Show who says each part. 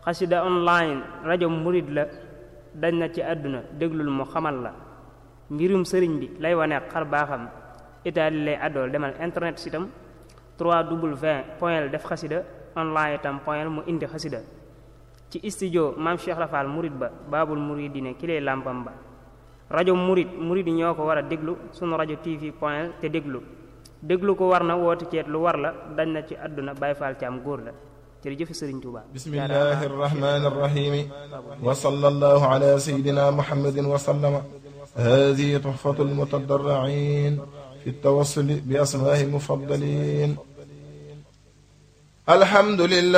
Speaker 1: xasida online rajo murit la dañ na ci àdduna déglul mu xamal la mbirum sëriñ bi lay wane xar baaxam itaali lay àddool demal internet sitam 3w point def xasida online itam point mu indi xasida ci studio maam Cheikh Rafal murit ba baabul muridine ki lay làmpam ba rajo murit murit yi ñoo ko war a déglu sunu rajo tv point te déglu déglu ko war na woote ceet lu war la dañ na ci àdduna Baay Faal ci am góor la jërëjëf Sëriñ Tuuba
Speaker 2: bismillahi arrahmani arrahim wa sallallahu ala sayyidina muhammadin wa sallama hadihi tuhfatu almutadarrin fi التوصل بأسماء مفضلين الحمد لله